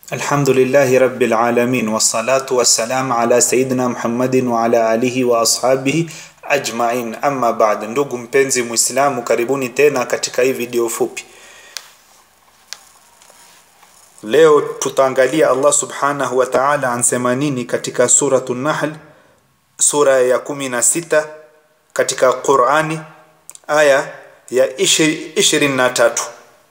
الحمد لله رب العالمين والصلاة والسلام على سيدنا محمد وعلى آله وأصحابه ajmain amma baad ndugu mpenzi mwislamu karibuni tena katika hii video fupi leo tutaangalia allah subhanahu wa taala ansema nini katika suratu nahl sura ya kumi na sita katika qurani aya ya ishirini na tatu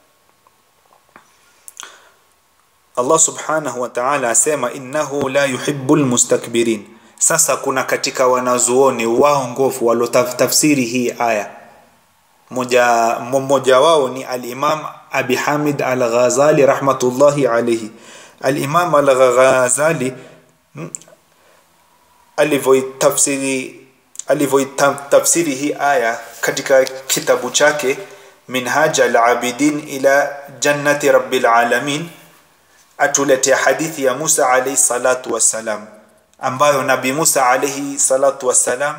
allah subhanahu wa taala asema innahu la yuhibu lmustakbirin sasa kuna katika wanazuoni waongofu waliotafsiri hii aya mmoja mmoja wao ni alimam abi hamid al ghazali rahmatullahi alaihi alimam al ghazali alivyoitafsiri alivyoitafsiri hii aya katika kitabu chake minhaj al abidin ila jannati rabbil alamin atuletea hadithi ya musa alaihi salatu wassalam ambayo nabi musa alaihi salatu wassalam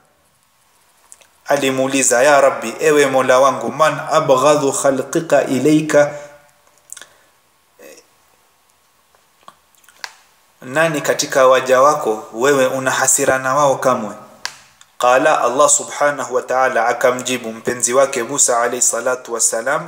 alimuuliza ya rabbi ewe mola wangu man abghadhu khalqika ilaika nani katika waja wako wewe una hasira na wao kamwe qala allah subhanahu wa ta'ala akamjibu mpenzi wake musa alaihi salatu wassalam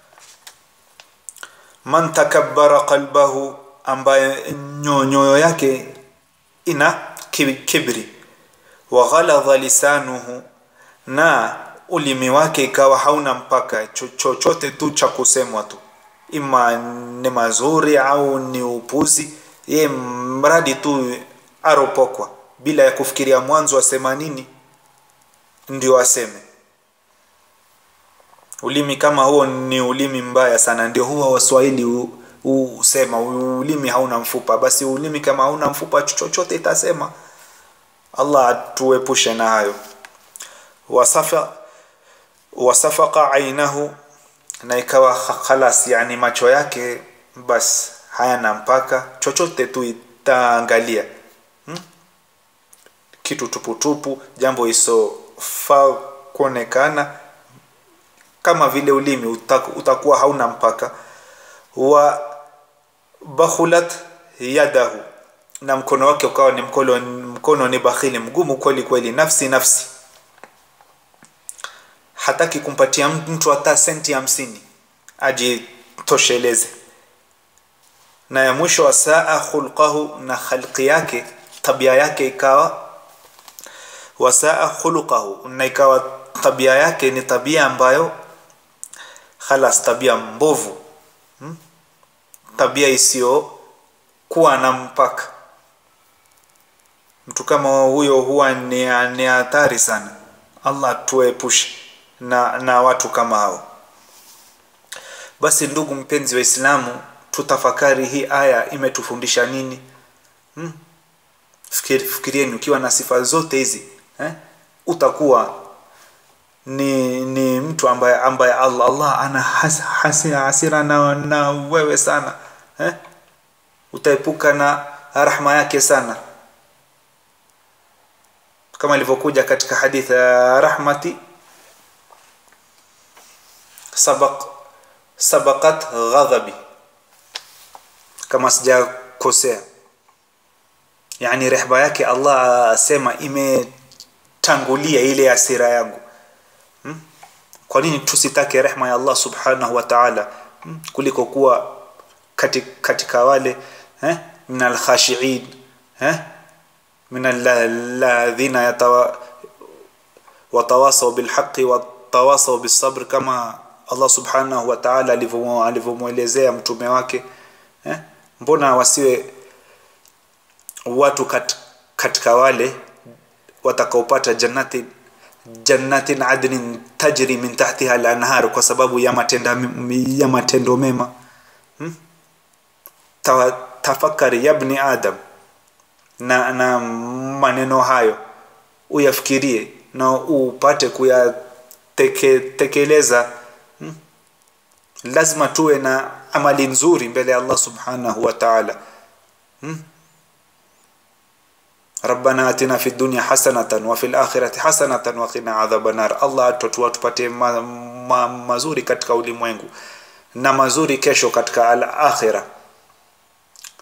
man takabbara qalbahu ambaye nyoyo yake ina kibri wa ghaladha lisanuhu na ulimi wake ikawa hauna mpaka chochote tu cha kusemwa tu ima ni mazuri au ni upuzi ye mradi tu aropokwa bila ya kufikiria mwanzo asema nini ndio aseme ulimi kama huo ni ulimi mbaya sana ndio huwa waswahili usema ulimi hauna mfupa basi ulimi kama hauna mfupa chochote itasema allah atuepushe na hayo wasafa wasafaka ainahu na ikawa khalas yani macho yake bas hayana mpaka chochote tu itaangalia hmm? kitu tuputupu jambo isofaa kuonekana kama vile ulimi utakuwa hauna mpaka wa bakhulat yadahu na mkono wake ukawa ni mkono, mkono ni bakhili mgumu kweli kweli nafsi nafsi hataki kumpatia mtu hata senti hamsini ajitosheleze na ya mwisho wa saa khulqahu na khalqi yake tabia yake ikawa wasaa khuluqahu na ikawa tabia yake ni tabia ambayo khalas tabia mbovu hmm? tabia isiyokuwa na mpaka mtu kama huyo huwa ni, ni hatari sana allah tuepushe na, na watu kama hao basi ndugu mpenzi wa islamu tutafakari hii aya imetufundisha nini hmm? Fikiri, fikirieni ukiwa na sifa zote hizi eh? utakuwa ni ni mtu ambaye ambaye Allah Allah ana has, has, hasira na, na wewe sana eh? utaepuka na rahma yake sana kama ilivyokuja katika hadithi ya rahmati sabaq sabaqat ghadhabi kama sijakosea yani rehba yake Allah asema imetangulia ile hasira yangu hmm? kwa nini tusitake rehma ya Allah subhanahu wa ta'ala hmm? kuliko kuwa katika, katika wale eh? min alkhashiin eh? min alladhina yatawa watawasaw bilhaqi watawasaw bisabr kama Allah subhanahu wa ta'ala alivyomwelezea mtume wake eh? mbona wasiwe watu kat, katika wale watakaopata jannati jannatin adnin tajri min tahtiha al-anhar kwa sababu ya matenda ya matendo mema hmm? Ta, tafakari ya ibn adam na na maneno hayo uyafikirie na upate kuyatekeleza hmm? lazima tuwe na amali nzuri mbele ya Allah subhanahu wa ta'ala hmm? ربنا اتنا في الدنيا حسنه وفي الاخره حسنه وقنا عذاب النار الله atotua tupate ma, ma, mazuri katika ulimwengu na mazuri kesho katika al-akhirah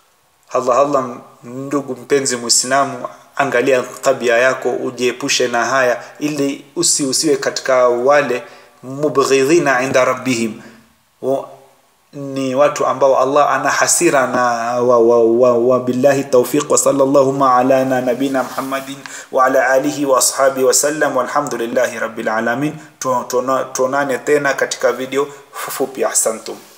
Allah Allah, ndugu mpenzi Muislamu, angalia tabia yako, ujiepushe na haya, ili usi usiwe katika wale mubghidhina inda rabbihim wa, ni watu ambao Allah ana hasira na wa, wa, wa, wa billahi tawfiq wa sallallahu ala na nabina Muhammadin wa ala alihi wa ashabi wa sallam walhamdulillahi rabbil alamin. Tuonane tena katika video fupi. Ahsantum.